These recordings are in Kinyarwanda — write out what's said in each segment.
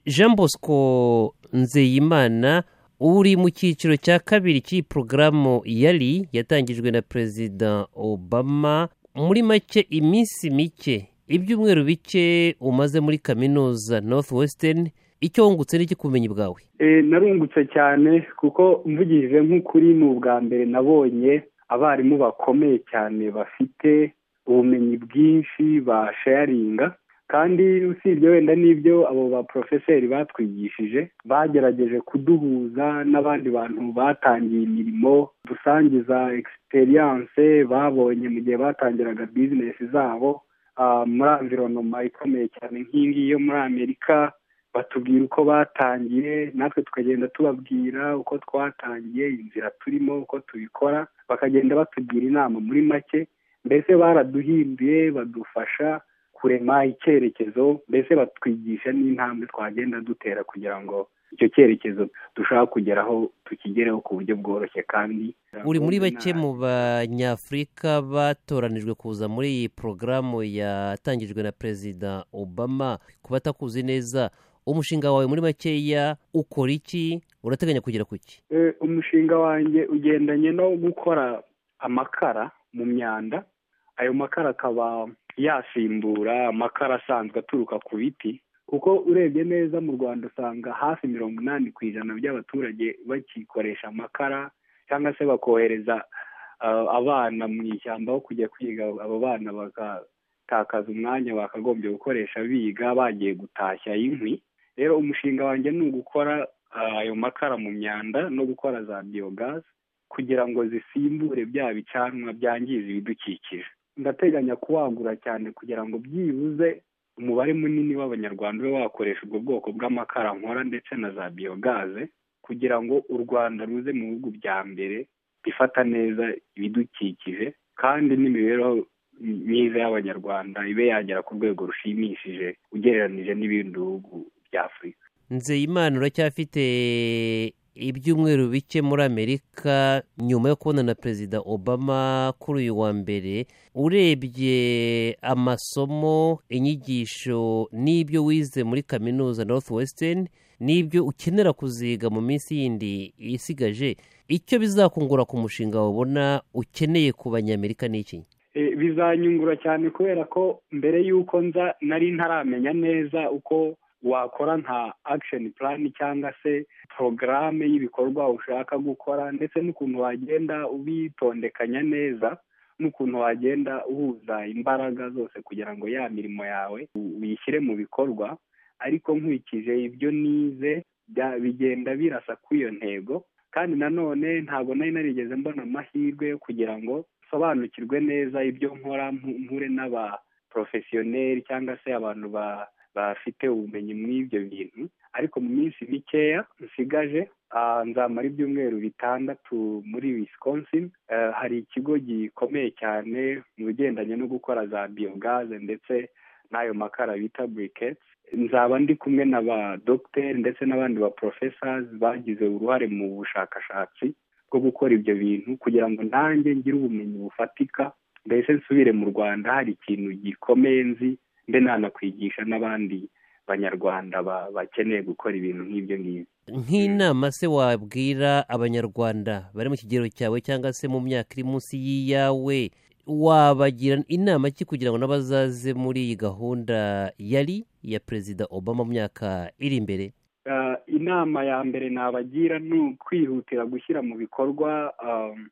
jean bosco nzeyimana uri mu cyiciro cya kabiri cy'iyi porogaramu yari yatangijwe na perezida obama muri make iminsi mike ibyumweru bike umaze muri kaminuza north western icyo wungutse n'iki ku bumenyi bwawe narungutse cyane kuko mvugishije nk'ukuri ni ubwa mbere nabonye abarimu bakomeye cyane bafite ubumenyi bwinshi basharinga kandi usibye wenda n'ibyo abo baporofeseri batwigishije bagerageje kuduhuza n'abandi bantu batangiye imirimo dusangiza egisperiyanse babonye mu gihe batangiraga bizinesi zabo muri amvironoma ikomeye cyane nk'ingiyi yo muri amerika batubwira uko batangiye natwe tukagenda tubabwira uko twatangiye inzira turimo uko tubikora bakagenda batugira inama muri make mbese baraduhinduye badufasha kurema icyerekezo mbese batwigisha n'intambwe twagenda dutera kugira ngo icyo cyerekezo dushaka kugeraho tukigereho ku buryo bworoshye kandi uri muri bake mu banyafurika batoranijwe kuza muri iyi porogaramu yatangijwe na perezida obama ku batakuzi neza umushinga wawe muri makeya ukora iki urateganya kugera ku iki umushinga wanjye ugendanye no gukora amakara mu myanda ayo makara akaba yasimbura amakara asanzwe aturuka ku biti kuko urebye neza mu rwanda usanga hafi mirongo inani ku ijana by'abaturage bakikoresha amakara cyangwa se bakohereza abana mu ishyamba aho kujya kwiga abo bana bagatakaza umwanya bakagombye gukoresha biga bagiye gutashya inkwi rero umushinga wanjye ni ugukora ayo makara mu myanda no gukora za biyogazi kugira ngo zisimbure bya bicanwa byangiza ibidukikije ndateganya kuwagura cyane kugira ngo byibuze umubare munini w'abanyarwanda ube wakoresha ubwo bwoko bw'amakara nkora ndetse na za biyogaze kugira ngo u rwanda ruze mu bihugu bya mbere bifata neza ibidukikije kandi n'imibereho myiza y'abanyarwanda ibe yagera ku rwego rushimishije ugereranyije n'ibindi bihugu bya afurika nzeyimana uracyafite ibyumweru bike muri amerika nyuma yo kubona na perezida obama kuri uyu wa mbere urebye amasomo inyigisho n'ibyo wize muri kaminuza north western n'ibyo ukenera kuziga mu minsi yindi isigaje icyo bizakungura ku mushinga wabona ukeneye ku banyamerika n'iki bizanyungura cyane kubera ko mbere y'uko nza nari ntaramenya neza uko wakora nka akisheni purani cyangwa se porogaramu y'ibikorwa ushaka gukora ndetse n'ukuntu wagenda ubitondekanya neza n'ukuntu wagenda uhuza imbaraga zose kugira ngo ya mirimo yawe uyishyire mu bikorwa ariko nkurikije ibyo nize bigenda birasa kuri iyo ntego kandi nanone ntabwo nari narigeze mbona amahirwe yo kugira ngo nsobanukirwe neza ibyo nkora mpure n'abaporofesiyoneri cyangwa se abantu ba bafite ubumenyi muri ibyo bintu ariko mu minsi mikeya nsigaje nzamara ibyumweru bitandatu muri Wisconsin hari ikigo gikomeye cyane mu bigendanye no gukora za biyogaze ndetse n'ayo makara bita buriketsi nzaba ndi kumwe na ba dogiteri ndetse n'abandi ba porofesazi bagize uruhare mu bushakashatsi bwo gukora ibyo bintu kugira ngo nanjye ngire ubumenyi bufatika mbese nsubire mu rwanda hari ikintu gikomeye nzi mbe nanakwigisha n'abandi banyarwanda bakeneye gukora ibintu nk'ibyo ngibyo nk'inama se wabwira abanyarwanda bari mu kigero cyawe cyangwa se mu myaka iri munsi y'iyawe wabagira inama ki kugira ngo n'abazaze muri iyi gahunda yari iya perezida obama mu myaka iri imbere inama ya mbere nabagira ni ukwihutira gushyira mu bikorwa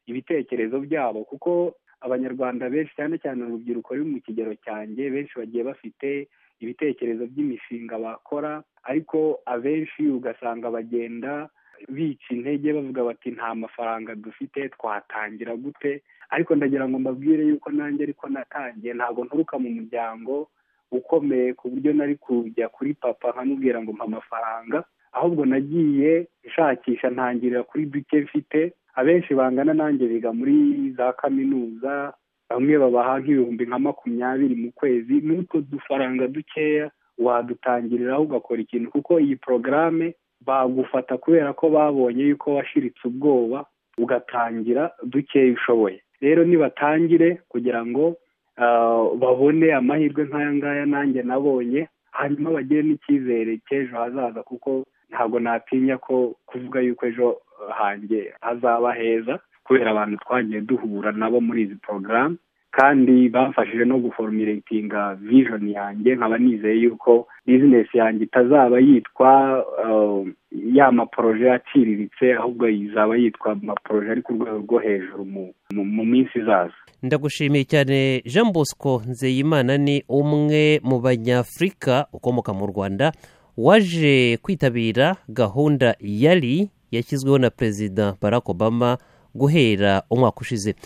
ibitekerezo byabo kuko abanyarwanda benshi cyane cyane urubyiruko ruri mu kigero cyanjye benshi bagiye bafite ibitekerezo by'imishinga bakora ariko abenshi ugasanga bagenda bica intege bavuga bati nta mafaranga dufite twatangira gute ariko ndagira ngo mbabwire yuko nanjye ariko natangiye ntabwo nturuka mu muryango ukomeye ku buryo nari kujya kuri papa nkamubwira ngo mpa amafaranga ahubwo nagiye nshakisha ntangirira kuri duke mfite abenshi bangana nanjye biga muri za kaminuza bamwe babaha nk'ibihumbi nka makumyabiri mu kwezi n'utwo dufaranga dukeya wadutangiriraho ugakora ikintu kuko iyi porogaramu bagufata kubera ko babonye yuko washiritse ubwoba ugatangira dukeya ushoboye rero nibatangire kugira ngo babone amahirwe nk'aya ngaya nanjye nabonye hanyuma bagire n'icyizere cy'ejo hazaza kuko ntabwo natinya ko kuvuga yuko ejo hanjye hazaba heza kubera abantu twagiye duhura nabo muri izi porogaramu kandi bamfashije no guformiretinga vijoni yanjye nkaba nizeye yuko bizinesi yanjye itazaba yitwa ya maporoje aciriritse ahubwo izaba yitwa maporoje ari ku rwego rwo hejuru mu minsi izaza ndagushimiye cyane jean bosco nzeyimana ni umwe mu banyafurika ukomoka mu rwanda waje kwitabira gahunda yari yashyizweho na perezida barack obama guhera umwaka ushize